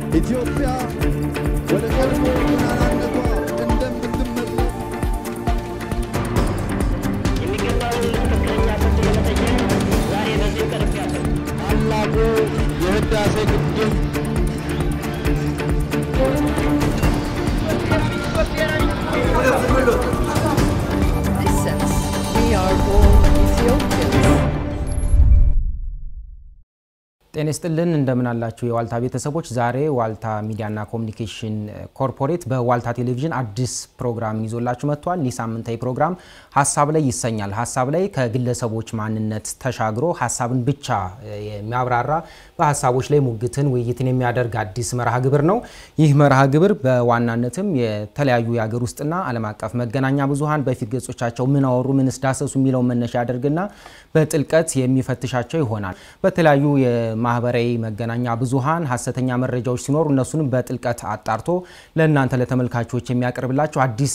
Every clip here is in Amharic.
ኢትዮጵያ ወደ ቀድሞ ገናናነቷ እንደምትመለስ የሚገባውን ትክክለኛ ፍርድ ለመጠየቅ ዛሬ በዚህ ቀርቤያለሁ። ታላቁ የህዳሴ ግድብ Listen, we are all Ethiopians. ጤና ይስጥልን እንደምን አላችሁ የዋልታ ቤተሰቦች። ዛሬ ዋልታ ሚዲያና ኮሚኒኬሽን ኮርፖሬት በዋልታ ቴሌቪዥን አዲስ ፕሮግራም ይዞላችሁ መጥቷል። ይህ ሳምንታዊ ፕሮግራም ሀሳብ ላይ ይሰኛል። ሀሳብ ላይ ከግለሰቦች ማንነት ተሻግሮ ሀሳብን ብቻ የሚያብራራ በሀሳቦች ላይ ሙግትን፣ ውይይትን የሚያደርግ አዲስ መርሃ ግብር ነው። ይህ መርሃ ግብር በዋናነትም የተለያዩ የሀገር ውስጥና ዓለም አቀፍ መገናኛ ብዙኃን በፊት ገጾቻቸው ምን አወሩ፣ ምንስ ዳሰሱ የሚለውን መነሻ ያደርግና በጥልቀት የሚፈትሻቸው ይሆናል። በተለያዩ የማህበራዊ መገናኛ ብዙኃን ሀሰተኛ መረጃዎች ሲኖሩ እነሱንም በጥልቀት አጣርቶ ለእናንተ ለተመልካቾች የሚያቀርብላችሁ አዲስ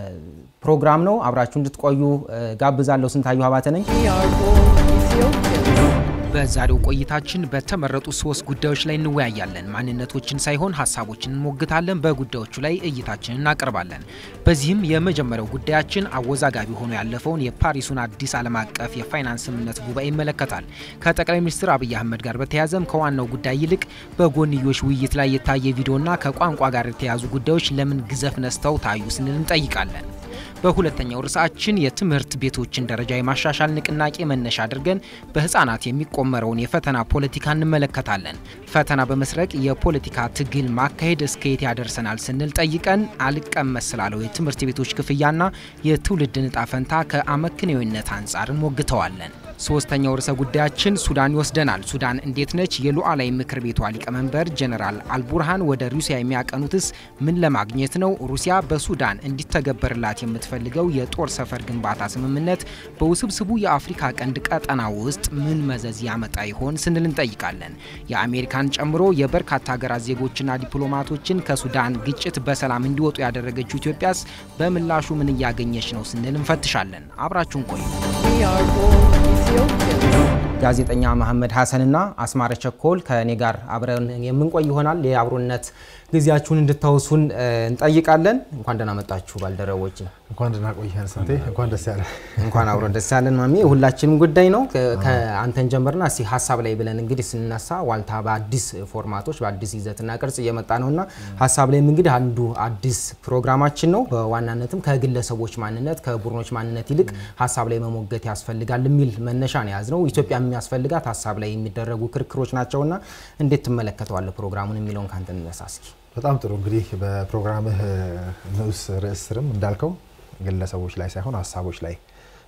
የፕሮግራም ነው። አብራችሁ እንድትቆዩ ጋብዛለሁ። ስንታየሁ አባተ ነኝ። We are all Ethiopians. በዛሬው ቆይታችን በተመረጡ ሶስት ጉዳዮች ላይ እንወያያለን። ማንነቶችን ሳይሆን ሀሳቦችን እንሞግታለን። በጉዳዮቹ ላይ እይታችንን እናቀርባለን። በዚህም የመጀመሪያው ጉዳያችን አወዛጋቢ ሆኖ ያለፈውን የፓሪሱን አዲስ ዓለም አቀፍ የፋይናንስ ስምምነት ጉባኤ ይመለከታል። ከጠቅላይ ሚኒስትር አብይ አህመድ ጋር በተያያዘም ከዋናው ጉዳይ ይልቅ በጎንዮሽ ውይይት ላይ የታየ ቪዲዮና ከቋንቋ ጋር የተያያዙ ጉዳዮች ለምን ግዘፍ ነስተው ታዩ ስንል እንጠይቃለን። በሁለተኛው ርዕሳችን የትምህርት ቤቶችን ደረጃ የማሻሻል ንቅናቄ መነሻ አድርገን በህፃናት የሚቆመረውን የፈተና ፖለቲካ እንመለከታለን። ፈተና በመስረቅ የፖለቲካ ትግል ማካሄድ እስከየት ያደርሰናል ስንል ጠይቀን አልቀመስ ስላለው የትምህርት ቤቶች ክፍያና የትውልድ ዕጣ ፈንታ ከአመክንዮነት አንጻር እንሞግተዋለን። ሶስተኛው ርዕሰ ጉዳያችን ሱዳን ይወስደናል። ሱዳን እንዴት ነች? የሉዓላዊ ምክር ቤቷ ሊቀመንበር ጀነራል አልቡርሃን ወደ ሩሲያ የሚያቀኑትስ ምን ለማግኘት ነው? ሩሲያ በሱዳን እንዲተገበርላት የምትፈልገው የጦር ሰፈር ግንባታ ስምምነት በውስብስቡ የአፍሪካ ቀንድ ቀጠና ውስጥ ምን መዘዝ ያመጣ ይሆን ስንል እንጠይቃለን። የአሜሪካን ጨምሮ የበርካታ ሀገራት ዜጎችና ዲፕሎማቶችን ከሱዳን ግጭት በሰላም እንዲወጡ ያደረገችው ኢትዮጵያስ በምላሹ ምን እያገኘች ነው ስንል እንፈትሻለን። አብራችሁን ቆዩ። We are all Ethiopians. ጋዜጠኛ መሐመድ ሀሰንና አስማረ ቸኮል ከእኔ ጋር አብረን የምንቆይ ይሆናል። የአብሮነት ጊዜያችሁን እንድታወሱን እንጠይቃለን። እንኳን ደህና መጣችሁ ባልደረቦች። እንኳን ደህና ቆየን ስንቴ፣ እንኳን ደስ ያለ። እንኳን አብሮ ደስ ያለን ማሜ። የሁላችንም ጉዳይ ነው። ከአንተን ጀምርና እስቲ ሀሳብ ላይ ብለን እንግዲህ ስንነሳ ዋልታ በአዲስ ፎርማቶች በአዲስ ይዘትና ቅርጽ እየመጣ ነውና ሀሳብ ላይም እንግዲህ አንዱ አዲስ ፕሮግራማችን ነው። በዋናነትም ከግለሰቦች ማንነት ከቡድኖች ማንነት ይልቅ ሀሳብ ላይ መሞገት ያስፈልጋል የሚል መነሻ ነው የያዝነው። ኢትዮጵያ የሚያስፈልጋት ሀሳብ ላይ የሚደረጉ ክርክሮች ናቸውና እንዴት ትመለከተዋለህ ፕሮግራሙን የሚለውን ካንተ እንነሳ እስኪ። በጣም ጥሩ እንግዲህ በፕሮግራምህ ንዑስ ርዕስ ስርም እንዳልከው ግለሰቦች ላይ ሳይሆን ሀሳቦች ላይ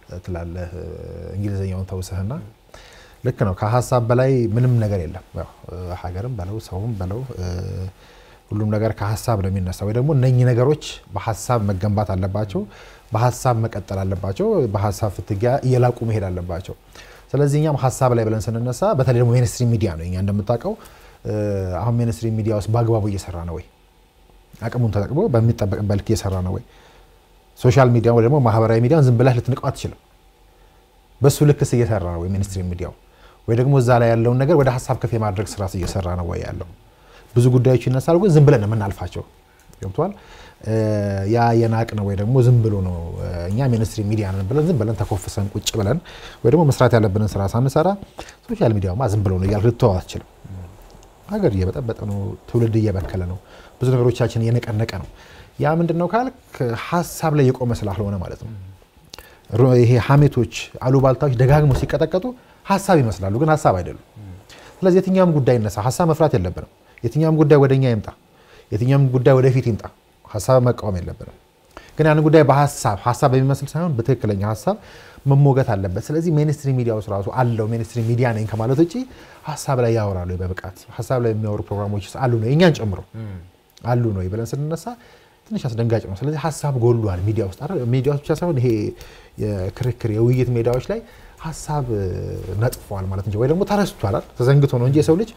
ትላለህ። እንግሊዝኛውን ተውሰህና ልክ ነው። ከሀሳብ በላይ ምንም ነገር የለም። ያው ሀገርም በለው ሰውም በለው ሁሉም ነገር ከሀሳብ ነው የሚነሳ ወይ ደግሞ እነኚህ ነገሮች በሀሳብ መገንባት አለባቸው፣ በሀሳብ መቀጠል አለባቸው፣ በሀሳብ ፍትጊያ እየላቁ መሄድ አለባቸው። ስለዚህ እኛም ሀሳብ ላይ ብለን ስንነሳ በተለይ ደግሞ ሜንስትሪም ሚዲያ ነው እኛ እንደምታውቀው አሁን ሚኒስትሪ ሚዲያ ውስጥ በአግባቡ እየሰራ ነው ወይ? አቅሙን ተጠቅሞ በሚጠበቅበት ልክ እየሰራ ነው ወይ? ሶሻል ሚዲያ ወይ ደግሞ ማህበራዊ ሚዲያን ዝም ብለህ ልትንቀው አትችልም። በሱ ልክስ እየሰራ ነው ወይ ሚኒስትሪ ሚዲያው? ወይ ደግሞ እዛ ላይ ያለውን ነገር ወደ ሀሳብ ከፍ የማድረግ ስራ እየሰራ ነው ወይ ያለው? ብዙ ጉዳዮች ይነሳሉ፣ ግን ዝም ብለን ነው የምናልፋቸው። ገብቷል? ያ የናቅ ነው ወይ ደግሞ ዝም ብሎ ነው እኛ ሚኒስትሪ ሚዲያ ነን ብለን ዝም ብለን ተኮፍሰን ቁጭ ብለን ወይ ደግሞ መስራት ያለብንን ስራ ሳንሰራ ሶሻል ሚዲያውማ ዝም ብሎ ነው እያልክ ልትተው አትችልም። ሀገር እየበጠበጠ ነው። ትውልድ እየበከለ ነው። ብዙ ነገሮቻችን እየነቀነቀ ነው። ያ ምንድን ነው ካልክ ሀሳብ ላይ የቆመ ስላልሆነ ማለት ነው። ይሄ ሀሜቶች፣ አሉባልታዎች ደጋግሞ ሲቀጠቀጡ ሀሳብ ይመስላሉ፣ ግን ሀሳብ አይደሉም። ስለዚህ የትኛውም ጉዳይ ይነሳ ሀሳብ መፍራት የለብንም። የትኛውም ጉዳይ ወደኛ ይምጣ፣ የትኛውም ጉዳይ ወደፊት ይምጣ፣ ሀሳብ መቃወም የለብንም። ግን ያን ጉዳይ በሀሳብ ሀሳብ በሚመስል ሳይሆን በትክክለኛ ሀሳብ መሞገት አለበት። ስለዚህ ሚኒስትሪ ሚዲያ ውስጥ ራሱ አለው ሚኒስትሪ ሚዲያ ነኝ ከማለት ውጭ ሀሳብ ላይ ያወራሉ በብቃት ሀሳብ ላይ የሚያወሩ ፕሮግራሞች አሉ ነው እኛን ጨምሮ አሉ ነው ብለን ስንነሳ ትንሽ አስደንጋጭ ነው። ስለዚህ ሀሳብ ጎሏል ሚዲያ ውስጥ ሚዲያ ውስጥ ብቻ ሳይሆን ይሄ የክርክር የውይይት ሜዳዎች ላይ ሀሳብ ነጥፏል ማለት እንጂ ወይ ደግሞ ተረስቷል፣ ተዘንግቶ ነው እንጂ የሰው ልጅ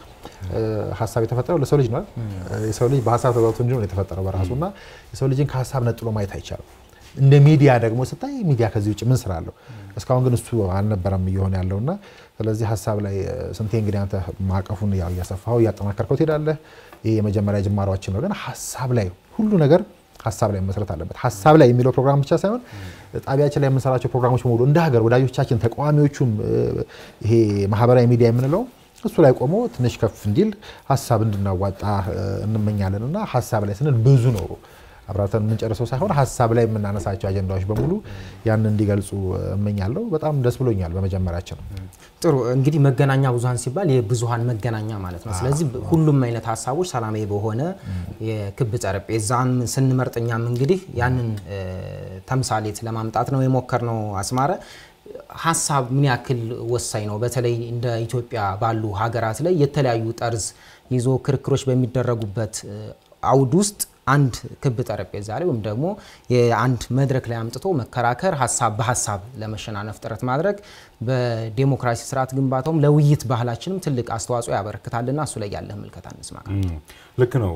ሀሳብ የተፈጠረው ለሰው ልጅ ነው። የሰው ልጅ በሀሳብ ተገብቶ እንጂ ነው የተፈጠረው በራሱ እና የሰው ልጅን ከሀሳብ ነጥሎ ማየት አይቻልም። እንደ ሚዲያ ደግሞ ስታይ ሚዲያ ከዚህ ውጭ ምን ስራ አለው? እስካሁን ግን እሱ አልነበረም እየሆነ ያለውና ስለዚህ ሀሳብ ላይ ስንቴ እንግዲህ አንተ ማዕቀፉን ያው እያሰፋው እያጠናከርከው ትሄዳለህ። ይህ የመጀመሪያ ጅማሯችን ነው። ግን ሀሳብ ላይ ሁሉ ነገር ሀሳብ ላይ መሰረት አለበት። ሀሳብ ላይ የሚለው ፕሮግራም ብቻ ሳይሆን ጣቢያችን ላይ የምንሰራቸው ፕሮግራሞች በሙሉ እንደ ሀገር ወዳጆቻችን፣ ተቃዋሚዎቹም ይሄ ማህበራዊ ሚዲያ የምንለው እሱ ላይ ቆሞ ትንሽ ከፍ እንዲል ሀሳብ እንድናዋጣ እንመኛለን እና ሀሳብ ላይ ስንል ብዙ ነው አብራርተን የምንጨርሰው ሳይሆን ሀሳብ ላይ የምናነሳቸው አጀንዳዎች በሙሉ ያን እንዲገልጹ እመኛለሁ። በጣም ደስ ብሎኛል በመጀመሪያችን። ጥሩ እንግዲህ መገናኛ ብዙኃን ሲባል የብዙኃን መገናኛ ማለት ነው። ስለዚህ ሁሉም አይነት ሀሳቦች ሰላማዊ በሆነ የክብ ጠረጴዛን ስንመርጥ እኛም እንግዲህ ያንን ተምሳሌት ለማምጣት ነው የሞከርነው። አስማረ ሀሳብ ምን ያክል ወሳኝ ነው? በተለይ እንደ ኢትዮጵያ ባሉ ሀገራት ላይ የተለያዩ ጠርዝ ይዞ ክርክሮች በሚደረጉበት አውድ ውስጥ አንድ ክብ ጠረጴዛ ላይ ወይም ደግሞ የአንድ መድረክ ላይ አምጥቶ መከራከር፣ ሀሳብ በሀሳብ ለመሸናነፍ ጥረት ማድረግ በዴሞክራሲ ስርዓት ግንባታውም ለውይይት ባህላችንም ትልቅ አስተዋጽኦ ያበረክታልና እሱ ላይ ያለህ ምልከታ እንስማ። ልክ ነው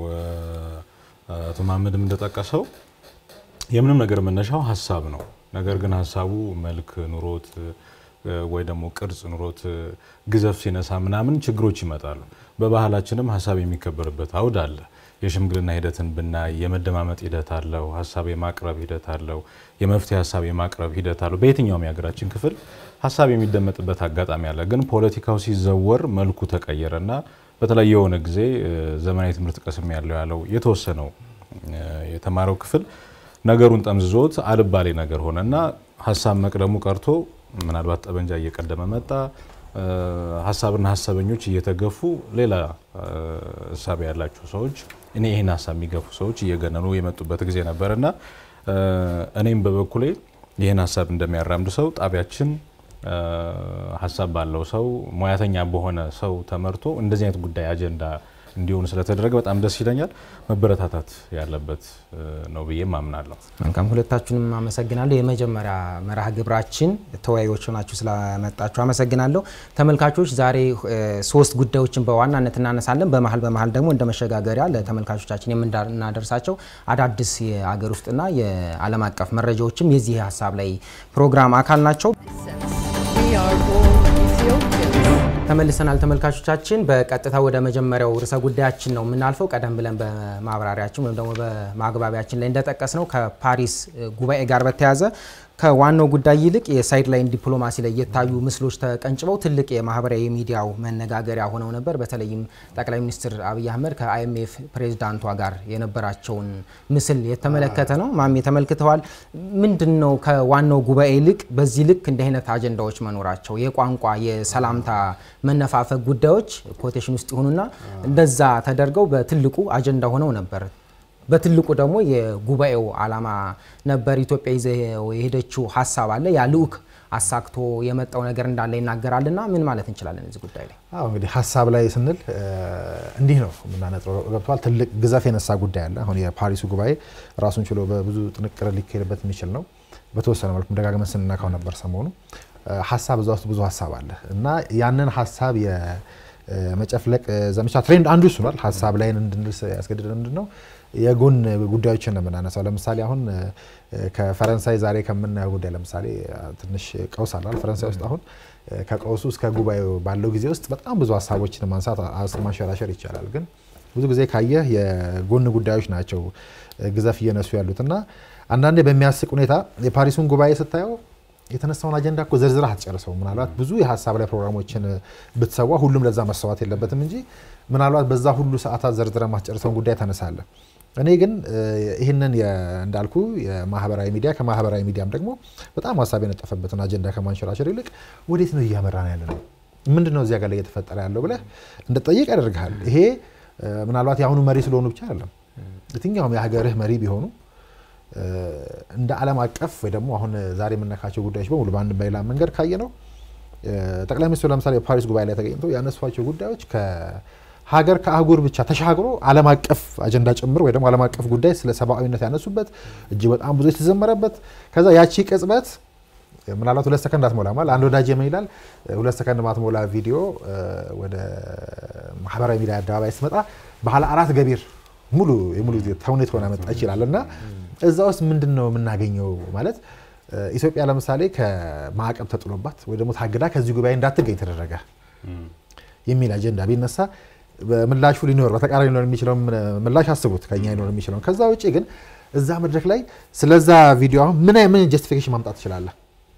አቶ መሀመድም እንደጠቀሰው የምንም ነገር መነሻው ሀሳብ ነው። ነገር ግን ሀሳቡ መልክ ኑሮት ወይ ደግሞ ቅርጽ ኑሮት ግዘፍ ሲነሳ ምናምን ችግሮች ይመጣሉ። በባህላችንም ሀሳብ የሚከበርበት አውድ አለ። የሽምግልና ሂደትን ብናይ የመደማመጥ ሂደት አለው። ሀሳብ የማቅረብ ሂደት አለው። የመፍትሄ ሀሳብ የማቅረብ ሂደት አለው። በየትኛውም የሀገራችን ክፍል ሀሳብ የሚደመጥበት አጋጣሚ አለ። ግን ፖለቲካው ሲዘወር መልኩ ተቀየረና በተለይ የሆነ ጊዜ ዘመናዊ ትምህርት ቀስም ያለው ያለው የተወሰነው የተማረው ክፍል ነገሩን ጠምዝዞት አልባሌ ነገር ሆነና ሀሳብ መቅደሙ ቀርቶ ምናልባት ጠበንጃ እየቀደመ መጣ። ሀሳብና ሀሳበኞች እየተገፉ ሌላ እሳቤ ያላቸው ሰዎች እኔ ይህን ሀሳብ የሚገፉ ሰዎች እየገነኑ የመጡበት ጊዜ ነበርና እኔም በበኩሌ ይህን ሀሳብ እንደሚያራምድ ሰው ጣቢያችን ሀሳብ ባለው ሰው ሙያተኛ በሆነ ሰው ተመርቶ እንደዚህ አይነት ጉዳይ አጀንዳ እንዲሆኑ ስለተደረገ በጣም ደስ ይለኛል። መበረታታት ያለበት ነው ብዬ አምናለሁ። መልካም፣ ሁለታችሁንም አመሰግናለሁ። የመጀመሪያ መርሃ ግብራችን ተወያዮች ሆናችሁ ስለመጣችሁ አመሰግናለሁ። ተመልካቾች ዛሬ ሶስት ጉዳዮችን በዋናነት እናነሳለን። በመሀል በመሀል ደግሞ እንደ መሸጋገሪያ ለተመልካቾቻችን የምናደርሳቸው አዳዲስ የአገር ውስጥና የዓለም አቀፍ መረጃዎችም የዚህ ሀሳብ ላይ ፕሮግራም አካል ናቸው። We are all Ethiopians. ተመልሰናል ተመልካቾቻችን። በቀጥታ ወደ መጀመሪያው ርዕሰ ጉዳያችን ነው የምናልፈው። ቀደም ብለን በማብራሪያችን ወይም ደግሞ በማግባቢያችን ላይ እንደጠቀስ ነው ከፓሪስ ጉባኤ ጋር በተያያዘ ከዋናው ጉዳይ ይልቅ የሳይድ ላይን ዲፕሎማሲ ላይ የታዩ ምስሎች ተቀንጭበው ትልቅ የማህበራዊ ሚዲያው መነጋገሪያ ሆነው ነበር። በተለይም ጠቅላይ ሚኒስትር አብይ አህመድ ከአይኤምኤፍ ፕሬዚዳንቷ ጋር የነበራቸውን ምስል የተመለከተ ነው። ማሜ ተመልክተዋል። ምንድን ነው ከዋናው ጉባኤ ይልቅ በዚህ ልክ እንዲህ አይነት አጀንዳዎች መኖራቸው የቋንቋ የሰላምታ መነፋፈግ ጉዳዮች ኮቴሽን ውስጥ ይሁኑና እንደዛ ተደርገው በትልቁ አጀንዳ ሆነው ነበር። በትልቁ ደግሞ የጉባኤው ዓላማ ነበር። ኢትዮጵያ ይዘው የሄደችው ሀሳብ አለ። ያ ልዑክ አሳክቶ የመጣው ነገር እንዳለ ይናገራልና ምን ማለት እንችላለን እዚህ ጉዳይ ላይ? አዎ እንግዲህ ሀሳብ ላይ ስንል እንዲህ ነው የምናነጥረው። ገብተዋል። ትልቅ ግዘፍ የነሳ ጉዳይ አለ። አሁን የፓሪሱ ጉባኤ ራሱን ችሎ በብዙ ጥንቅር ሊካሄድበት የሚችል ነው። በተወሰነ መልኩ ደጋግመን ስንነካው ነበር ሰሞኑ። ሀሳብ እዛ ውስጥ ብዙ ሀሳብ አለ እና ያንን ሀሳብ የመጨፍለቅ ዘመቻ ትሬንድ አንዱ እሱ ነው። ሀሳብ ላይ እንድንል ያስገድደ ምንድን ነው የጎን ጉዳዮችን ነው የምናነሳው። ለምሳሌ አሁን ከፈረንሳይ ዛሬ ከምናየው ጉዳይ ለምሳሌ ትንሽ ቀውስ አላል ፈረንሳይ ውስጥ አሁን ከቀውሱ እስከ ጉባኤው ባለው ጊዜ ውስጥ በጣም ብዙ ሀሳቦችን ማንሳት ማንሸራሸር ይቻላል። ግን ብዙ ጊዜ ካየህ የጎን ጉዳዮች ናቸው ግዘፍ እየነሱ ያሉት እና አንዳንዴ በሚያስቅ ሁኔታ የፓሪሱን ጉባኤ ስታየው የተነሳውን አጀንዳ እኮ ዘርዝረህ አትጨርሰውም። ምናልባት ብዙ የሀሳብ ላይ ፕሮግራሞችን ብትሰዋ ሁሉም ለዛ መሰዋት የለበትም እንጂ ምናልባት በዛ ሁሉ ሰዓታት ዘርዝረህ ማትጨርሰውን ጉዳይ ታነሳለህ። እኔ ግን ይህንን እንዳልኩ የማህበራዊ ሚዲያ ከማህበራዊ ሚዲያም ደግሞ በጣም ሀሳብ የነጠፈበትን አጀንዳ ከማንሸራሸር ይልቅ ወዴት ነው እያመራን ያለ ነው፣ ምንድን ነው እዚያ ጋር ላይ እየተፈጠረ ያለው ብለህ እንድጠይቅ ያደርግሃል። ይሄ ምናልባት የአሁኑ መሪ ስለሆኑ ብቻ አይደለም። የትኛውም የሀገርህ መሪ ቢሆኑ እንደ ዓለም አቀፍ ወይ ደግሞ አሁን ዛሬ የምነካቸው ጉዳዮች በሙሉ በአንድ በሌላ መንገድ ካየ ነው ጠቅላይ ሚኒስትሩ ለምሳሌ የፓሪስ ጉባኤ ላይ ተገኝተው ያነሷቸው ጉዳዮች ሀገር ከአህጉር ብቻ ተሻግሮ ዓለም አቀፍ አጀንዳ ጭምር ወይ ደግሞ ዓለም አቀፍ ጉዳይ ስለ ሰብአዊነት ያነሱበት እጅግ በጣም ብዙ የተዘመረበት ከዛ ያቺ ቅጽበት ምናልባት ሁለት ሰከንድ አትሞላ ማለት አንድ ወዳጅ ምን ይላል ሁለት ሰከንድ ማትሞላ ቪዲዮ ወደ ማህበራዊ ሚዲያ አደባባይ ስትመጣ ባለ አራት ገቢር ሙሉ የሙሉ ጊዜ ተውኔት ሆና መጣ ይችላል እና እዛ ውስጥ ምንድን ነው የምናገኘው ማለት ኢትዮጵያ ለምሳሌ ከማዕቀብ ተጥሎባት ወይ ደግሞ ታግዳ ከዚህ ጉባኤ እንዳትገኝ ተደረገ የሚል አጀንዳ ቢነሳ ምላሹ ሊኖር በተቃራኒ ሊኖር የሚችለው ምላሽ አስቡት ከኛ ሊኖር የሚችለው። ከዛ ውጭ ግን እዛ መድረክ ላይ ስለዛ ቪዲዮ አሁን ምን ምን ጀስቲፊኬሽን ማምጣት ትችላለህ?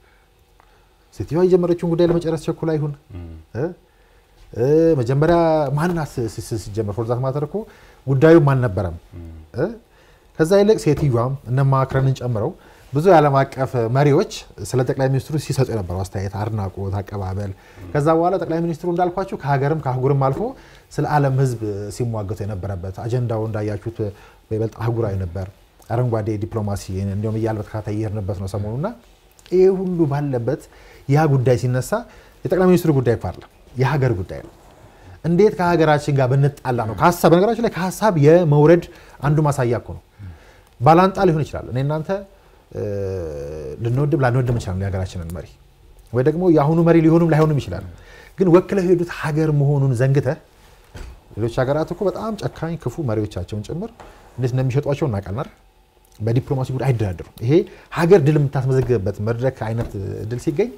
ሴትዮዋ የጀመረችውን ጉዳይ ለመጨረስ ቸኩላ ይሁን እ? እ፣ መጀመሪያ ማንን አስ- ስ- ስ- ሲጀመር ፎርዛት ማተር እኮ ጉዳዩም አልነበረም እ? ከዛ ይልቅ ሴትዮዋም እነ ማክረንን ጨምረው ብዙ የዓለም አቀፍ መሪዎች ስለ ጠቅላይ ሚኒስትሩ ሲሰጡ የነበረው አስተያየት፣ አድናቆት፣ አቀባበል ከዛ በኋላ ጠቅላይ ሚኒስትሩ እንዳልኳቸው ከሀገርም ከአህጉርም አልፎ ስለ ዓለም ሕዝብ ሲሟገቱ የነበረበት አጀንዳው እንዳያችሁት በይበልጥ አህጉራዊ ነበር። አረንጓዴ ዲፕሎማሲ እንዲሁም እያለ በተከታታይ እየሄድንበት ነው ሰሞኑና ይሄ ሁሉ ባለበት ያ ጉዳይ ሲነሳ የጠቅላይ ሚኒስትሩ ጉዳይ እኮ አይደለም የሀገር ጉዳይ ነው። እንዴት ከሀገራችን ጋር ብንጣላ ነው ከሀሳብ በነገራችን ላይ ከሀሳብ የመውረድ አንዱ ማሳያ እኮ ነው። ባላንጣ ሊሆን ይችላል። እኔ እናንተ እ፣ ልንወድም ላንወድም እንችላለን የሀገራችንን መሪ ወይ ደግሞ የአሁኑ መሪ ሊሆኑም ላይሆኑም ይችላሉ። ግን ወክለው የሄዱት ሀገር መሆኑን ዘንግተህ ሌሎች ሀገራት እኮ በጣም ጨካኝ ክፉ መሪዎቻቸውን ጭምር እንዴት እንደሚሸጧቸው እናውቃለን አይደል? በዲፕሎማሲ ጉዳይ አይደራደሩም። ይሄ ሀገር ድል የምታስመዘግብበት መድረክ አይነት ድል ሲገኝ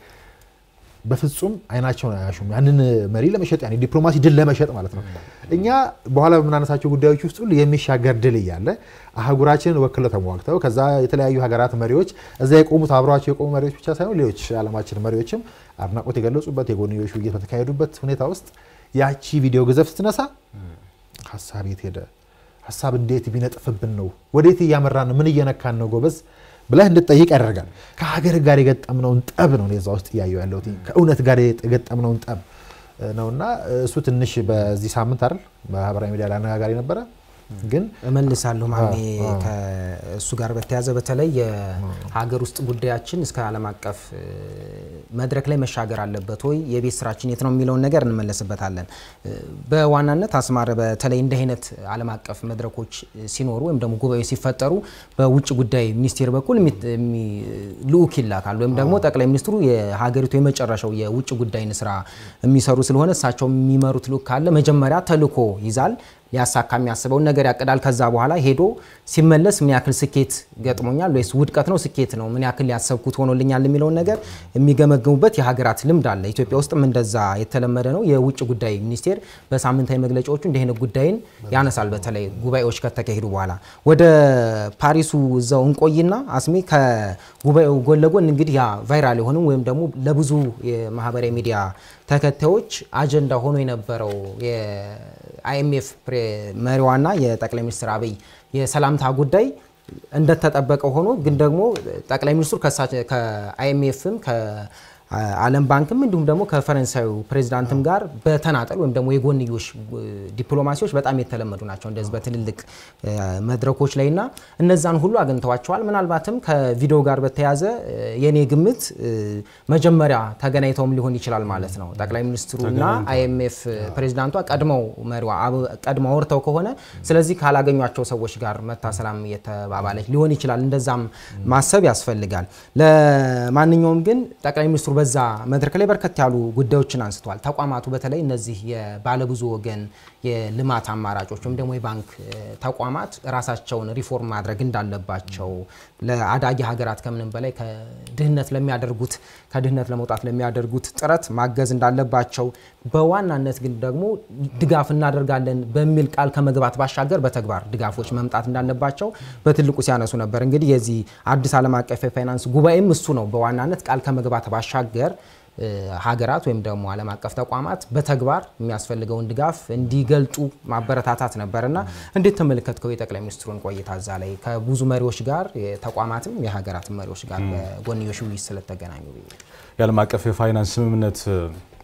በፍጹም አይናቸውን አያሹም። ያንን መሪ ለመሸጥ ያን ዲፕሎማሲ ድል ለመሸጥ ማለት ነው። እኛ በኋላ በምናነሳቸው ጉዳዮች ውስጥ ሁሉ የሚሻገር ድል እያለ አህጉራችንን ወክለው ተሟግተው ከዛ የተለያዩ ሀገራት መሪዎች እዛ የቆሙት አብረዋቸው የቆሙ መሪዎች ብቻ ሳይሆን ሌሎች የዓለማችን መሪዎችም አድናቆት የገለጹበት የጎንዮሽ ውይይት በተካሄዱበት ሁኔታ ውስጥ ያቺ ቪዲዮ ግዘፍ ስትነሳ ሀሳብ የት ሄደ? ሀሳብ እንዴት ቢነጥፍብን ነው? ወዴት እያመራን ነው? ምን እየነካን ነው ጎበዝ ብለህ እንድጠይቅ ያደርጋል። ከሀገር ጋር የገጠምነውን ጠብ ነው እኔ እዛ ውስጥ እያየሁ ያለሁት ከእውነት ጋር የገጠምነውን ጠብ ነውና እሱ ትንሽ በዚህ ሳምንት አይደል ማህበራዊ ሚዲያ ላይ አነጋጋሪ ነበረ። ግን እመልሳለሁ ማሜ አዎ። ከእሱ ጋር በተያያዘ በተለይ የሀገር ውስጥ ጉዳያችን እስከ ዓለም አቀፍ እ፣ መድረክ ላይ መሻገር አለበት ወይ የቤት ስራችን የት ነው የሚለውን ነገር እንመለስበታለን። እ፣ በዋናነት አስማረ በተለይ እንዲህ አይነት ዓለም አቀፍ መድረኮች ሲኖሩ ወይም ደግሞ ጉባኤዎች ሲፈጠሩ በውጭ ጉዳይ ሚኒስቴር በኩል የሚ- የሚ- ልዑክ ይላካል ወይም ደግሞ ጠቅላይ ሚኒስትሩ የሀገሪቱ የመጨረሻው የውጭ ጉዳይን ስራ የሚሰሩ ስለሆነ እሳቸው የሚመሩት ልዑክ ካለ መጀመሪያ ተልዕኮ ይዛል ሊያሳካ የሚያስበውን ነገር ያቅዳል። ከዛ በኋላ ሄዶ ሲመለስ ምን ያክል ስኬት ገጥሞኛል ወይስ ውድቀት ነው ስኬት ነው ምን ያክል ያሰብኩት ሆኖልኛል የሚለውን ነገር የሚገመገሙበት የሀገራት ልምድ አለ። ኢትዮጵያ ውስጥም እንደዛ የተለመደ ነው። የውጭ ጉዳይ ሚኒስቴር በሳምንታዊ መግለጫዎቹ እንዲህ አይነት ጉዳይን ያነሳል። በተለይ ጉባኤዎች ከተካሄዱ በኋላ ወደ ፓሪሱ እዛው እንቆይና አስሜ ከጉባኤው ጎን ለጎን እንግዲህ ያ ቫይራል የሆንም ወይም ደግሞ ለብዙ የማህበራዊ ሚዲያ ተከታዮች አጀንዳ ሆኖ የነበረው የአይኤምኤፍ መሪዋና የጠቅላይ ሚኒስትር አብይ የሰላምታ ጉዳይ እንደተጠበቀ ሆኖ ግን ደግሞ ጠቅላይ ሚኒስትሩ ከእሳቸ- ከአይኤምኤፍም ከዓለም ባንክም እንዲሁም ደግሞ ከፈረንሳዩ ፕሬዚዳንትም ጋር በተናጠል ወይም ደግሞ የጎንዮሽ እ፣ ዲፕሎማሲዎች በጣም የተለመዱ ናቸው እንደዚህ በትልልቅ እ፣ መድረኮች ላይ እና እነዛን ሁሉ አግኝተዋቸዋል። ምናልባትም ከቪዲዮ ጋር በተያያዘ እ፣ የኔ ግምት እ፣ መጀመሪያ ተገናኝተውም ሊሆን ይችላል ማለት ነው ጠቅላይ ሚኒስትሩና አይኤምኤፍ ፕሬዚዳንቷ ቀድመው መሪዋ አብ- ቀድመው አውርተው ከሆነ ስለዚህ ካላገኟቸው ሰዎች ጋር መታ ሰላም እየተባባለች ሊሆን ይችላል። እንደዛም ማሰብ ያስፈልጋል። ለማንኛውም ግን ጠቅላይ ሚኒስትሩ በዛ መድረክ ላይ በርከት ያሉ ጉዳዮችን አንስተዋል። ተቋማቱ በተለይ እነዚህ የባለብዙ ወገን የልማት አማራጮች ወይም ደግሞ የባንክ እ፣ ተቋማት ራሳቸውን ሪፎርም ማድረግ እንዳለባቸው ለአዳጊ ሀገራት ከምንም በላይ ከድህነት ለሚያደርጉት ከድህነት ለመውጣት ለሚያደርጉት ጥረት ማገዝ እንዳለባቸው በዋናነት ግን ደግሞ ድጋፍ እናደርጋለን በሚል ቃል ከመግባት ባሻገር በተግባር ድጋፎች መምጣት እንዳለባቸው በትልቁ ሲያነሱ ነበር። እንግዲህ የዚህ አዲስ ዓለም አቀፍ የፋይናንስ ጉባኤም እሱ ነው። በዋናነት ቃል ከመግባት ባሻገር እ፣ ሀገራት ወይም ደግሞ ዓለም አቀፍ ተቋማት በተግባር የሚያስፈልገውን ድጋፍ እንዲገልጡ ማበረታታት ነበር እና እንዴት ተመለከትከው የጠቅላይ ሚኒስትሩን ቆይታ እዛ ላይ ከብዙ መሪዎች ጋር የተቋማትም የሀገራትም መሪዎች ጋር በጎንዮሽ ውይይት ስለተገናኙ ብዬ የዓለም አቀፍ የፋይናንስ ስምምነት እ፣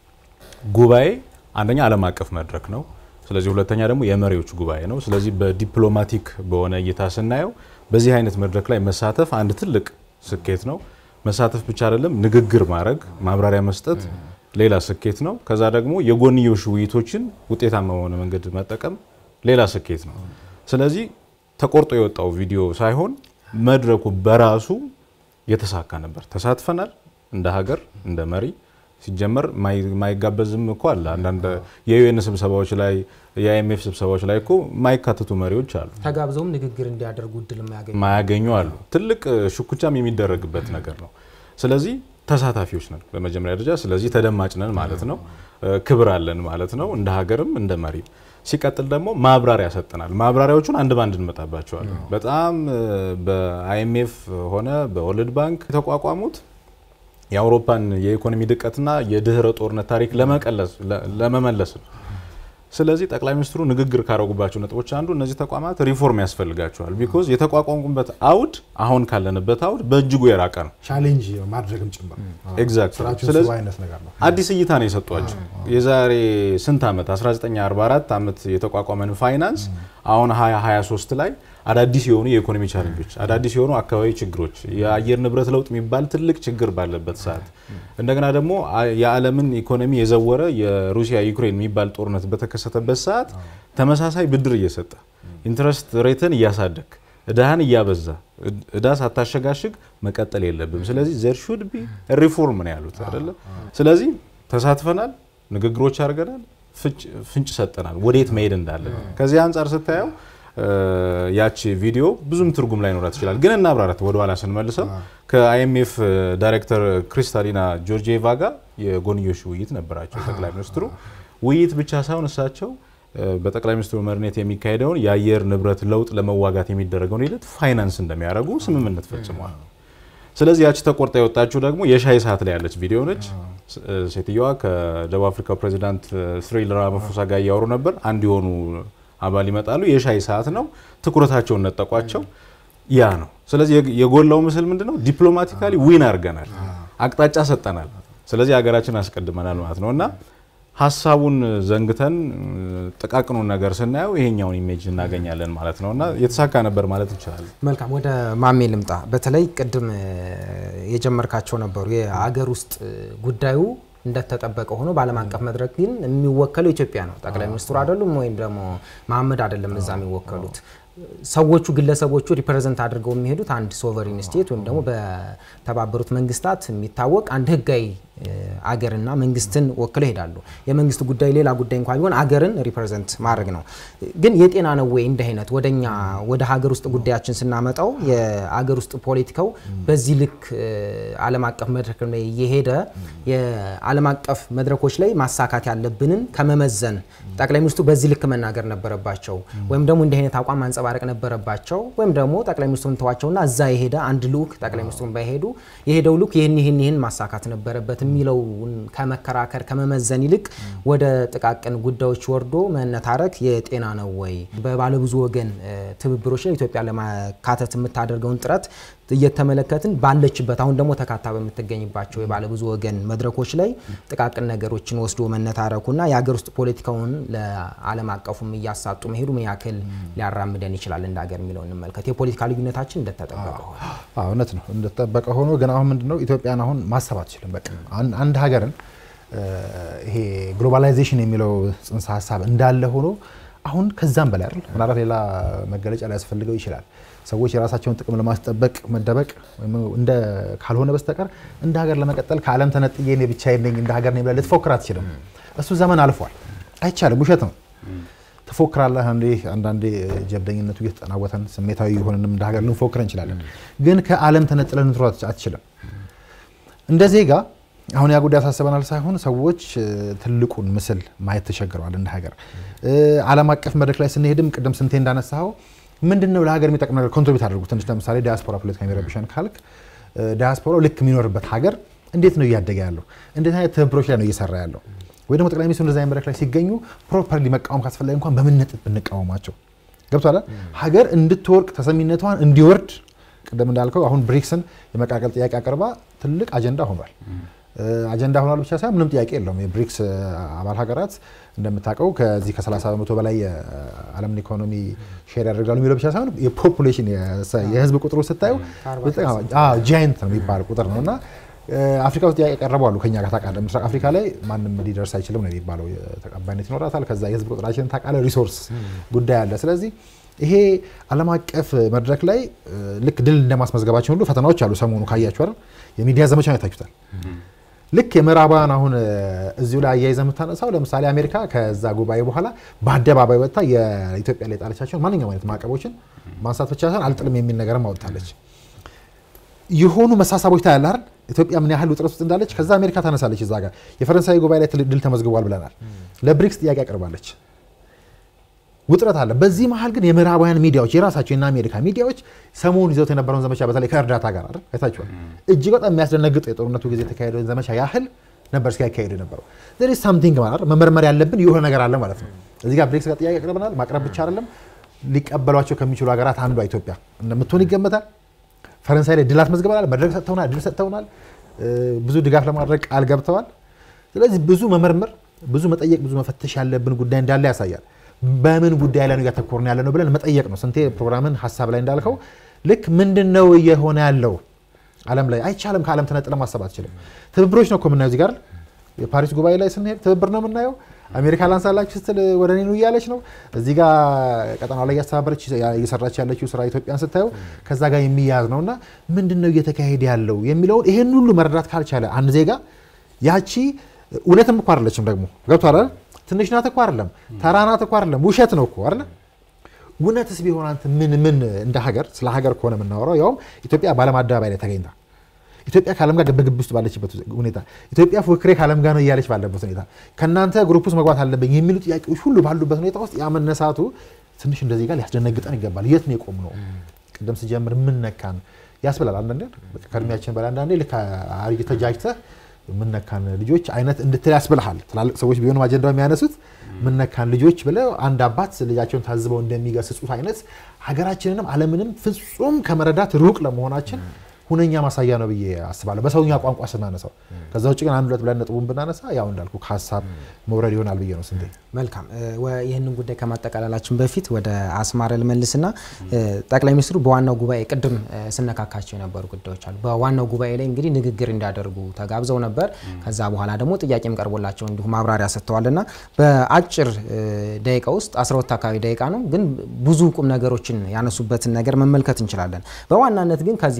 ጉባኤ አንደኛ ዓለም አቀፍ መድረክ ነው። ስለዚህ ሁለተኛ ደግሞ የመሪዎች ጉባኤ ነው። ስለዚህ በዲፕሎማቲክ በሆነ እይታ ስናየው በዚህ አይነት መድረክ ላይ መሳተፍ አንድ ትልቅ ስኬት ነው። መሳተፍ ብቻ አይደለም፣ ንግግር ማድረግ፣ ማብራሪያ መስጠት ሌላ ስኬት ነው። ከዛ ደግሞ የጎንዮሽ ውይይቶችን ውጤታማ በሆነ መንገድ መጠቀም ሌላ ስኬት ነው። ስለዚህ ተቆርጦ የወጣው ቪዲዮ ሳይሆን መድረኩ በራሱ የተሳካ ነበር። ተሳትፈናል እንደ ሀገር እንደ መሪ ሲጀመር ማይ- ማይጋበዝም እኮ አለ። አንዳንድ የዩኤን ስብሰባዎች ላይ የአይኤምኤፍ ስብሰባዎች ላይ እኮ ማይካተቱ መሪዎች አሉ፣ ተጋብዘውም ንግግር እንዲያደርጉ እድል የማያገኙ ማያገኙ አሉ። ትልቅ እ፣ ሽኩቻም የሚደረግበት ነገር ነው። ስለዚህ ተሳታፊዎች ነን በመጀመሪያ ደረጃ። ስለዚህ ተደማጭ ነን ማለት ነው። እ፣ ክብር አለን ማለት ነው እንደ ሀገርም እንደ መሪ። ሲቀጥል ደግሞ ማብራሪያ ሰጠናል። ማብራሪያዎቹን አንድ ባንድ እንመጣባቸዋለን። በጣም በአይኤምኤፍ ሆነ በወርልድ ባንክ የተቋቋሙት የአውሮፓን የኢኮኖሚ ድቀትና የድህረ ጦርነት ታሪክ ለመቀለስ ለመመለስ ነው። ስለዚህ ጠቅላይ ሚኒስትሩ ንግግር ካደረጉባቸው ነጥቦች አንዱ እነዚህ ተቋማት ሪፎርም ያስፈልጋቸዋል። ቢኮዝ የተቋቋሙበት አውድ አሁን ካለንበት አውድ በእጅጉ የራቀ ነው። ቻሌንጅ ማድረግም ጭምር ኤግዛክት። ስራችን ስለዚህ እሱ አይነት ነገር ነው። አዲስ እይታ ነው የሰጧቸው። የዛሬ ስንት ዓመት 1944 ዓመት የተቋቋመን ፋይናንስ አሁን 2023 ላይ አዳዲስ የሆኑ የኢኮኖሚ ቻለንጆች፣ አዳዲስ የሆኑ አካባቢ ችግሮች፣ የአየር ንብረት ለውጥ የሚባል ትልቅ ችግር ባለበት ሰዓት እንደገና ደግሞ አ- የዓለምን ኢኮኖሚ የዘወረ የሩሲያ ዩክሬን የሚባል ጦርነት በተከሰተበት ሰዓት ተመሳሳይ ብድር እየሰጠ ኢንትረስት ሬትን እያሳደግ እዳህን እያበዛ እድ- እዳ ሳታሸጋሽግ መቀጠል የለብም። ስለዚህ ዘር ሹድ ቢ ሪፎርም ነው ያሉት አይደለ? ስለዚህ ተሳትፈናል፣ ንግግሮች አድርገናል፣ ፍንጭ- ፍንጭ ሰጠናል ወዴት መሄድ እንዳለ። ከዚህ አንጻር ስታየው እ፣ ያቺ ቪዲዮ ብዙም ትርጉም ላይኖራት ይችላል። ግን እናብራራት ወደኋላ ስንመልሰው ከአይኤምኤፍ ዳይሬክተር ክሪስታሊና ጆርጂዬቫ ጋር የጎንዮሽ ውይይት ነበራቸው ጠቅላይ ሚኒስትሩ። ውይይት ብቻ ሳይሆን እሳቸው እ፣ በጠቅላይ ሚኒስትሩ መሪነት የሚካሄደውን የአየር ንብረት ለውጥ ለመዋጋት የሚደረገውን ሂደት ፋይናንስ እንደሚያደርጉ ስምምነት ፈጽመዋል። ስለዚህ ያቺ ተቆርጣ የወጣችው ደግሞ የሻይ ሰዓት ላይ ያለች ቪዲዮ ነች። ስ- እ፣ ሴትዮዋ ከደቡብ አፍሪካው ፕሬዚዳንት ሲሪል ራማፎሳ ጋር እያወሩ ነበር። አንድ የሆኑ አባል ይመጣሉ። የሻይ ሰዓት ነው። ትኩረታቸውን ነጠቋቸው። ያ ነው። ስለዚህ የግ- የጎላው ምስል ምንድን ነው? ዲፕሎማቲካሊ ዊን አድርገናል፣ አቅጣጫ ሰጠናል። ስለዚህ ሀገራችን አስቀድመናል ማለት ነው እና ሀሳቡን ዘንግተን እ፣ ጥቃቅኑን ነገር ስናየው ይሄኛውን ኢሜጅ እናገኛለን ማለት ነው እና የተሳካ ነበር ማለት እንችላለን። መልካም ወደ ማሜ ልምጣ። በተለይ ቅድም እ፣ የጀመርካቸው ነበሩ የአገር ውስጥ እ፣ ጉዳዩ እንደተጠበቀ ሆኖ በዓለም አቀፍ መድረክ ግን የሚወከለው ኢትዮጵያ ነው። ጠቅላይ ሚኒስትሩ አይደሉም ወይም ደግሞ መሀመድ አይደለም እዛ የሚወከሉት ሰዎቹ ግለሰቦቹ ሪፕሬዘንት አድርገው የሚሄዱት አንድ ሶቨሪን ስቴት ወይም ደግሞ በተባበሩት መንግስታት የሚታወቅ አንድ ህጋዊ እ፣ አገርና መንግስትን ወክለው ይሄዳሉ። የመንግስት ጉዳይ ሌላ ጉዳይ እንኳ ቢሆን አገርን ሪፕሬዘንት ማድረግ ነው። ግን የጤና ነው ወይ እንዲህ አይነት ወደኛ ወደ ሀገር ውስጥ ጉዳያችን ስናመጣው የአገር ውስጥ ፖለቲካው በዚህ ልክ እ፣ ዓለም አቀፍ መድረክ ላይ እየሄደ የዓለም አቀፍ መድረኮች ላይ ማሳካት ያለብንን ከመመዘን ጠቅላይ ሚኒስትሩ በዚህ ልክ መናገር ነበረባቸው ወይም ደግሞ እንዲህ አይነት አቋም ማንጸባረቅ ነበረባቸው ወይም ደግሞ ጠቅላይ ሚኒስትሩን ተዋቸውና እዛ የሄደ አንድ ልኡክ ጠቅላይ ሚኒስትሩን ባይሄዱ የሄደው ልኡክ ይህን ይህን ይህን ማሳካት ነበረበት የሚለውን ከመከራከር ከመመዘን ይልቅ ወደ ጥቃቅን ጉዳዮች ወርዶ መነታረክ የጤና ነው ወይ? በባለብዙ ወገን እ፣ ትብብሮች ላይ ኢትዮጵያ ለማካተት የምታደርገውን ጥረት እየተመለከትን ባለችበት አሁን ደግሞ ተካታ በምትገኝባቸው የባለብዙ ወገን መድረኮች ላይ ጥቃቅን ነገሮችን ወስዶ መነታረኩና የሀገር ውስጥ ፖለቲካውን ለዓለም አቀፉም እያሳጡ መሄዱ ምን ያክል ሊያራምደን ይችላል እንደ ሀገር የሚለውን እንመልከት። የፖለቲካ ልዩነታችን እንደተጠበቀ ሆነ። አዎ እውነት ነው እንደተጠበቀ ሆኖ ግን አሁን ምንድነው ኢትዮጵያን አሁን ማሰብ አትችልም። በቃ አን- አንድ ሀገርን እ፣ ይሄ ግሎባላይዜሽን የሚለው ጽንሰ ሀሳብ እንዳለ ሆኖ አሁን ከዛም በላይ አይደል ምናልባት ሌላ መገለጫ ሊያስፈልገው ይችላል። ሰዎች የራሳቸውን ጥቅም ለማስጠበቅ መደበቅ ወይም እንደ ካልሆነ በስተቀር እንደ ሀገር ለመቀጠል ከዓለም ተነጥዬ እኔ ብቻዬን ነኝ እንደ ሀገር ነኝ ብለህ ልትፎክር አትችልም። እሱ ዘመን አልፏል። አይቻልም፣ ውሸት ነው። ትፎክራለህ አንዴ አንዳንዴ ጀብደኝነቱ እየተጠናወተን ስሜታዊ የሆንንም እንደ ሀገር ልንፎክር እንችላለን። ግን ከዓለም ተነጥለን ልንትሮ አትችልም። እንደ ዜጋ አሁን ያ ጉዳይ ያሳስበናል ሳይሆን ሰዎች እ፣ ትልቁን ምስል ማየት ተቸግረዋል። እንደ ሀገር እ፣ ዓለም አቀፍ መድረክ ላይ ስንሄድም ቅድም ስንቴ እንዳነሳኸው ምንድን ነው ለሀገር የሚጠቅም ነገር ኮንትሪቢዩት አድርጉ። ትንሽ ለምሳሌ ዲያስፖራ ፖለቲካ የሚረብሸን ካልክ እ፣ ዲያስፖራው ልክ የሚኖርበት ሀገር እንዴት ነው እያደገ ያለው? እንዴት አይነት ትብብሮች ላይ ነው እየሰራ ያለው? ወይ ደግሞ ጠቅላይ ሚኒስትሩ እንደዚህ አይነት መድረክ ላይ ሲገኙ ፕሮፐርሊ መቃወም ካስፈላጊ እንኳን በምን ነጥብ ብንቃወማቸው ገብቷል። ሀገር እንድትወርቅ ተሰሚነቷን እንዲወርድ ቅድም እንዳልከው አሁን ብሪክስን የመቃቀል ጥያቄ አቅርባ ትልቅ አጀንዳ ሆኗል። እ፣ አጀንዳ ሆኗል ብቻ ሳይሆን ምንም ጥያቄ የለውም። የብሪክስ እ፣ አባል ሀገራት እንደምታውቀው ከዚህ ከ30 በመቶ በላይ የዓለምን ኢኮኖሚ ሼር ያደርጋሉ የሚለው ብቻ ሳይሆን የፖፑሌሽን የህዝብ ቁጥሩ ስታየው ጃይንት ነው የሚባል ቁጥር ነው እና እ፣ አፍሪካ ውስጥ ጥያቄ ያቀረቡ አሉ ከኛ ጋር ታውቃለህ። ምስራቅ አፍሪካ ላይ ማንም ሊደርስ አይችልም ነው የሚባለው። ተቀባይነት ይኖራታል። ከዛ የህዝብ ቁጥራችን ታውቃለህ፣ ሪሶርስ ጉዳይ አለ። ስለዚህ ይሄ ዓለም አቀፍ መድረክ ላይ እ፣ ልክ ድል እንደማስመዝገባችን ሁሉ ፈተናዎች አሉ። ሰሞኑ ካያችሁ አይደል የሚዲያ ዘመቻ አይታችሁታል። ልክ የምዕራባውያን አሁን እ፣ እዚሁ ላይ አያይዘ የምታነሳው ለምሳሌ አሜሪካ ከዛ ጉባኤ በኋላ በአደባባይ ወጥታ የኢትዮጵያ ላይ የጣለቻቸውን ማንኛውም አይነት ማዕቀቦችን ማንሳት ብቻ ሳይሆን አልጥልም የሚል ነገርም አወጣለች። የሆኑ መሳሳቦች ታያለህ አይደል? ኢትዮጵያ ምን ያህል ውጥረት ውስጥ እንዳለች። ከዛ አሜሪካ ታነሳለች። እዛ ጋር የፈረንሳይ ጉባኤ ላይ ትልቅ ድል ተመዝግቧል ብለናል። ለብሪክስ ጥያቄ አቅርባለች። ውጥረት አለ። በዚህ መሀል ግን የምዕራባውያን ሚዲያዎች የራሳቸው የና አሜሪካ ሚዲያዎች ሰሞኑን ይዘውት የነበረውን ዘመቻ በተለይ ከእርዳታ ጋር አይደል አይታችኋል። እጅግ በጣም የሚያስደነግጥ የጦርነቱ ጊዜ የተካሄደውን ዘመቻ ያህል ነበር ሲያካሄዱ የነበረው። ዘር ኢዝ ሳምቲንግ ማለት መመርመር ያለብን የሆነ ነገር አለ ማለት ነው። እዚህ ጋር ብሬክስ ጋር ጥያቄ ያቅርበናል። ማቅረብ ብቻ አይደለም ሊቀበሏቸው ከሚችሉ ሀገራት አንዷ ኢትዮጵያ እንደምትሆን ይገመታል። ፈረንሳይ ላይ ድል አስመዝግበናል። መድረክ ሰጥተውናል፣ ድል ሰጥተውናል። ብዙ ድጋፍ ለማድረግ ቃል ገብተዋል። ስለዚህ ብዙ መመርመር፣ ብዙ መጠየቅ፣ ብዙ መፈተሽ ያለብን ጉዳይ እንዳለ ያሳያል። በምን ጉዳይ ላይ ነው እያተኮርን ያለ ነው ብለን መጠየቅ ነው። ስንቴ ፕሮግራምን ሀሳብ ላይ እንዳልከው ልክ ምንድን ነው እየሆነ ያለው ዓለም ላይ አይቻልም። ከዓለም ተነጥለ ማሰብ አትችልም። ትብብሮች ነው እኮ የምናየው እዚህ ጋር የፓሪስ ጉባኤ ላይ ስንሄድ ትብብር ነው የምናየው። አሜሪካ ላንሳላችሁ ስትል ወደ እኔ ነው እያለች ነው። እዚህ ጋር ቀጠናው ላይ እያስተባበረች እየሰራች ያለችው ስራ ኢትዮጵያን ስታየው ከዛ ጋር የሚያያዝ ነው እና ምንድን ነው እየተካሄደ ያለው የሚለውን ይሄን ሁሉ መረዳት ካልቻለ አንድ ዜጋ ያቺ እውነትም እኮ አይደለችም ደግሞ ገብቶሃል አይደል? ትንሽ ናት እኮ አይደለም፣ ተራ ናት እኮ አይደለም፣ ውሸት ነው እኮ አይደል? እውነትስ ቢሆን አንተ ምን ምን እንደ ሀገር ስለ ሀገር ከሆነ የምናወራው ያውም ኢትዮጵያ በዓለም አደባባይ ላይ ተገኝታ ኢትዮጵያ ከዓለም ጋር ግብግብ ውስጥ ባለችበት ሁኔታ ኢትዮጵያ ፉክክሬ ከዓለም ጋር ነው እያለች ባለበት ሁኔታ ከእናንተ ግሩፕ ውስጥ መግባት አለብኝ የሚሉ ጥያቄዎች ሁሉ ባሉበት ሁኔታ ውስጥ ያ መነሳቱ ትንሽ እንደዚህ ጋር ሊያስደነግጠን ይገባል። የት ነው የቆም ነው? ቅድም ስጀምር ምን ነካን ያስብላል። አንዳንዴ ከእድሜያችን በላይ አንዳንዴ ልክ አርጅ ተጃጅተህ ምነካን ልጆች አይነት እንድትል ያስብልሃል። ትላልቅ ሰዎች ቢሆንም አጀንዳው የሚያነሱት ምነካን ልጆች ብለው አንድ አባት ልጃቸውን ታዝበው እንደሚገስጹት አይነት ሀገራችንንም ዓለምንም ፍጹም ከመረዳት ሩቅ ለመሆናችን ሁነኛ ማሳያ ነው ብዬ አስባለሁ። በሰውኛ ቋንቋ ስናነሳው። ከዛ ውጭ ግን አንድ ሁለት ብለን ነጥቡን ብናነሳ ያው እንዳልኩ ከሀሳብ መውረድ ይሆናል ብዬ ነው። ስንቴ መልካም። ይህንን ጉዳይ ከማጠቃለላችን በፊት ወደ አስማረ ልመልስና ጠቅላይ ሚኒስትሩ በዋናው ጉባኤ ቅድም ስነካካቸው የነበሩ ጉዳዮች አሉ። በዋናው ጉባኤ ላይ እንግዲህ ንግግር እንዲያደርጉ ተጋብዘው ነበር። ከዛ በኋላ ደግሞ ጥያቄም ቀርቦላቸው እንዲሁ ማብራሪያ ሰጥተዋልና በአጭር ደቂቃ ውስጥ 12 አካባቢ ደቂቃ ነው፣ ግን ብዙ ቁም ነገሮችን ያነሱበትን ነገር መመልከት እንችላለን። በዋናነት ግን ከዚህ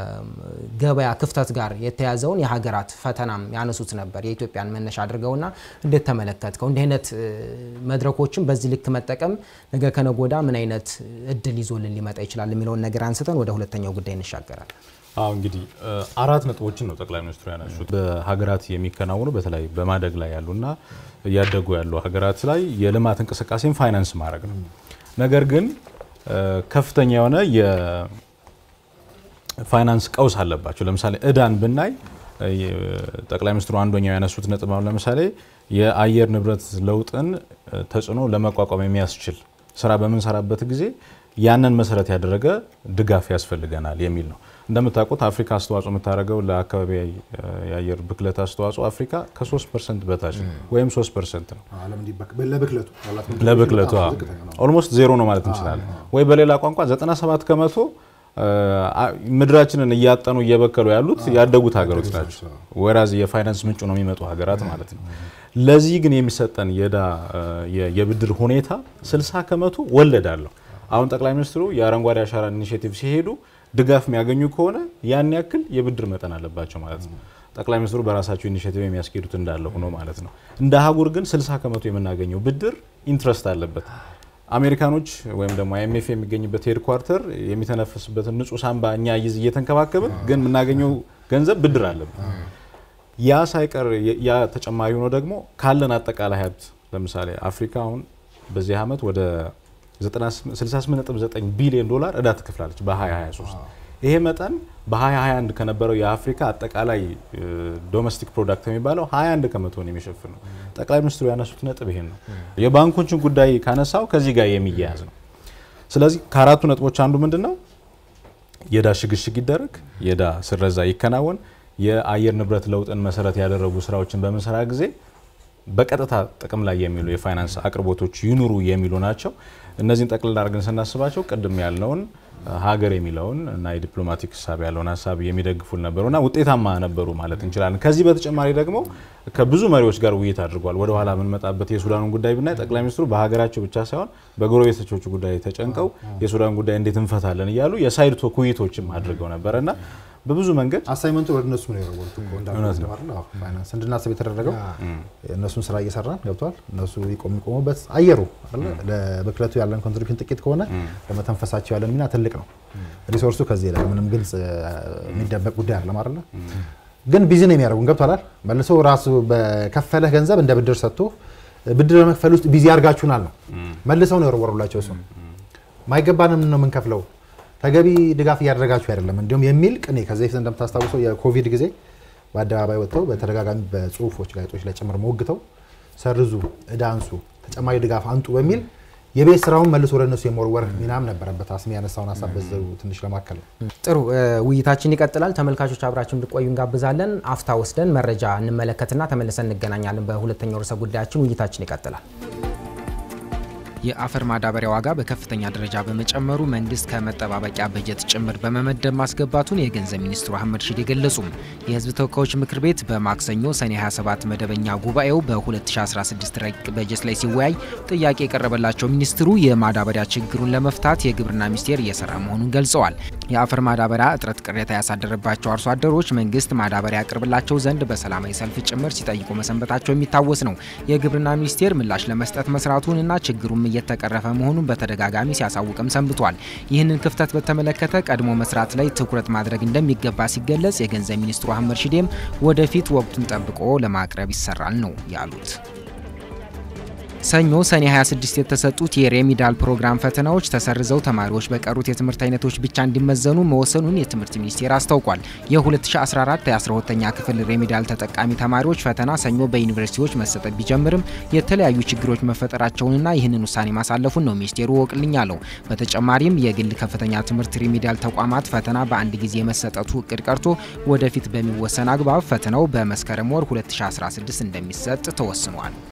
ገበያ ክፍተት ጋር የተያዘውን የሀገራት ፈተናም ያነሱት ነበር የኢትዮጵያን መነሻ አድርገውና እንዴት ተመለከትከው? እንዲህ አይነት መድረኮችን በዚህ ልክ መጠቀም ነገ ከነገ ወዲያ ምን አይነት እድል ይዞልን ሊመጣ ይችላል የሚለውን ነገር አንስተን ወደ ሁለተኛው ጉዳይ እንሻገራለን። አዎ እንግዲህ አራት ነጥቦችን ነው ጠቅላይ ሚኒስትሩ ያነሱት። በሀገራት የሚከናወኑ በተለይ በማደግ ላይ ያሉና እያደጉ ያሉ ሀገራት ላይ የልማት እንቅስቃሴን ፋይናንስ ማድረግ ነው። ነገር ግን ከፍተኛ የሆነ ፋይናንስ ቀውስ አለባቸው። ለምሳሌ እዳን ብናይ ጠቅላይ ሚኒስትሩ አንደኛው ያነሱት ነጥብ አሁን ለምሳሌ የአየር ንብረት ለውጥን ተጽዕኖ ለመቋቋም የሚያስችል ስራ በምንሰራበት ጊዜ ያንን መሰረት ያደረገ ድጋፍ ያስፈልገናል የሚል ነው። እንደምታውቁት አፍሪካ አስተዋጽኦ የምታደርገው ለአካባቢ የአየር ብክለት አስተዋጽኦ አፍሪካ ከ3 ፐርሰንት በታች ነው ወይም 3 ፐርሰንት ነው። ለብክለቱ ኦልሞስት ዜሮ ነው ማለት እንችላለን። ወይ በሌላ ቋንቋ 97 ከመቶ ምድራችንን እያጠኑ እየበከሉ ያሉት ያደጉት ሀገሮች ናቸው። ወራዝ የፋይናንስ ምንጩ ነው የሚመጡ ሀገራት ማለት ነው። ለዚህ ግን የሚሰጠን የዕዳ የብድር ሁኔታ 60 ከመቶ ወለድ አለው። አሁን ጠቅላይ ሚኒስትሩ የአረንጓዴ አሻራ ኢኒሽቲቭ ሲሄዱ ድጋፍ የሚያገኙ ከሆነ ያን ያክል የብድር መጠን አለባቸው ማለት ነው። ጠቅላይ ሚኒስትሩ በራሳቸው ኢኒሽቲቭ የሚያስኬዱት እንዳለ ሆኖ ማለት ነው። እንደ አህጉር ግን 60 ከመቶ የምናገኘው ብድር ኢንትረስት አለበት። አሜሪካኖች ወይም ደግሞ አይኤምኤፍ የሚገኝበት ሄድኳርተር የሚተነፍስበትን ንጹህ ሳንባ እኛ ይዝ እየተንከባከብን ግን የምናገኘው ገንዘብ ብድር አለብን። ያ ሳይቀር ያ ተጨማሪ ሆኖ ደግሞ ካለን አጠቃላይ ሀብት ለምሳሌ አፍሪካ አሁን በዚህ ዓመት ወደ 68.9 ቢሊዮን ዶላር እዳ ትከፍላለች በ2023 ይሄ መጠን በ2021 ከነበረው የአፍሪካ አጠቃላይ ዶሜስቲክ ፕሮዳክት የሚባለው 21 ከመቶን የሚሸፍን ነው። ጠቅላይ ሚኒስትሩ ያነሱት ነጥብ ይሄን ነው። የባንኮችን ጉዳይ ካነሳው ከዚህ ጋር የሚያያዝ ነው። ስለዚህ ከአራቱ ነጥቦች አንዱ ምንድን ነው? የዕዳ ሽግሽግ ይደረግ፣ የዕዳ ስረዛ ይከናወን፣ የአየር ንብረት ለውጥን መሰረት ያደረጉ ስራዎችን በምንሰራ ጊዜ በቀጥታ ጥቅም ላይ የሚሉ የፋይናንስ አቅርቦቶች ይኑሩ የሚሉ ናቸው። እነዚህን ጠቅልል አድርገን ስናስባቸው ቅድም ያልነውን ሀገር የሚለውን እና የዲፕሎማቲክ ሀሳብ ያለውን ሀሳብ የሚደግፉል ነበሩና ውጤታማ ነበሩ ማለት እንችላለን። ከዚህ በተጨማሪ ደግሞ ከብዙ መሪዎች ጋር ውይይት አድርጓል። ወደ ኋላ የምንመጣበት የሱዳኑን ጉዳይ ብናይ ጠቅላይ ሚኒስትሩ በሀገራቸው ብቻ ሳይሆን በጎረቤቶቹ ጉዳይ ተጨንቀው የሱዳን ጉዳይ እንዴት እንፈታለን እያሉ የሳይድ ቶክ ውይይቶችም አድርገው ነበረ እና በብዙ መንገድ አሳይመንቱ ወደ እነሱ ነው የወረወሩት እኮ እንዳልኩት አይደል? አዎ፣ ፋይናንስ እንድናስብ የተደረገው እነሱን ስራ እየሰራን ገብቷል። እነሱ የሚቆሙበት አየሩ አይደል? ለብክለቱ ያለን ኮንትሪቢሽን ጥቂት ከሆነ ለመተንፈሳቸው ያለን ሚና ትልቅ ነው። ሪሶርሱ ከዚህ ላይ ምንም ግልጽ የሚደበቅ ጉዳይ አይደለም አይደለ? ግን ቢዚ ነው የሚያደርጉን ገብቷል። መልሶ ራሱ በከፈለህ ገንዘብ እንደ ብድር ሰጥቶ ብድር በመክፈል ውስጥ ቢዚ አድርጋችሁናል ነው መልሰው ነው የወረወሩላቸው። እሱ ማይገባንም ነው የምንከፍለው ተገቢ ድጋፍ እያደረጋችሁ አይደለም እንዲሁም የሚል ቅኔ ከዚህ በፊት እንደምታስታውሰው የኮቪድ ጊዜ በአደባባይ ወጥተው በተደጋጋሚ በጽሁፎች ጋዜጦች ላይ ጭምር ሞግተው ሰርዙ፣ እዳ አንሱ፣ ተጨማሪ ድጋፍ አንጡ በሚል የቤት ስራውን መልሶ ወደ እነሱ የመወርወር ሚናም ነበረበት። አስሚ ያነሳውን ሀሳብ በዛው ትንሽ ለማከል ነው። ጥሩ ውይይታችን ይቀጥላል። ተመልካቾች አብራችሁ እንድቆዩ እንጋብዛለን። አፍታ ወስደን መረጃ እንመለከትና ተመልሰን እንገናኛለን። በሁለተኛው ርዕሰ ጉዳያችን ውይይታችን ይቀጥላል። የአፈር ማዳበሪያ ዋጋ በከፍተኛ ደረጃ በመጨመሩ መንግስት ከመጠባበቂያ በጀት ጭምር በመመደብ ማስገባቱን የገንዘብ ሚኒስትሩ አህመድ ሺዴ ገለጹም። የህዝብ ተወካዮች ምክር ቤት በማክሰኞ ሰኔ 27 መደበኛ ጉባኤው በ2016 ረቂቅ በጀት ላይ ሲወያይ ጥያቄ የቀረበላቸው ሚኒስትሩ የማዳበሪያ ችግሩን ለመፍታት የግብርና ሚኒስቴር እየሰራ መሆኑን ገልጸዋል። የአፈር ማዳበሪያ እጥረት ቅሬታ ያሳደረባቸው አርሶ አደሮች መንግስት ማዳበሪያ ያቅርብላቸው ዘንድ በሰላማዊ ሰልፍ ጭምር ሲጠይቁ መሰንበታቸው የሚታወስ ነው። የግብርና ሚኒስቴር ምላሽ ለመስጠት መስራቱን እና ችግሩም እየተቀረፈ መሆኑን በተደጋጋሚ ሲያሳውቅም ሰንብቷል። ይህንን ክፍተት በተመለከተ ቀድሞ መስራት ላይ ትኩረት ማድረግ እንደሚገባ ሲገለጽ፣ የገንዘብ ሚኒስትሩ አህመድ ሺዴም ወደፊት ወቅቱን ጠብቆ ለማቅረብ ይሰራል ነው ያሉት። ሰኞ ሰኔ 26 የተሰጡት የሬሚዳል ፕሮግራም ፈተናዎች ተሰርዘው ተማሪዎች በቀሩት የትምህርት አይነቶች ብቻ እንዲመዘኑ መወሰኑን የትምህርት ሚኒስቴር አስታውቋል። የ2014 የ12ኛ ክፍል ሬሚዳል ተጠቃሚ ተማሪዎች ፈተና ሰኞ በዩኒቨርሲቲዎች መሰጠት ቢጀምርም የተለያዩ ችግሮች መፈጠራቸውንና ይህንን ውሳኔ ማሳለፉን ነው ሚኒስቴሩ ወቅልኝ አለው። በተጨማሪም የግል ከፍተኛ ትምህርት ሬሚዳል ተቋማት ፈተና በአንድ ጊዜ የመሰጠቱ እቅድ ቀርቶ ወደፊት በሚወሰን አግባብ ፈተናው በመስከረም ወር 2016 እንደሚሰጥ ተወስኗል።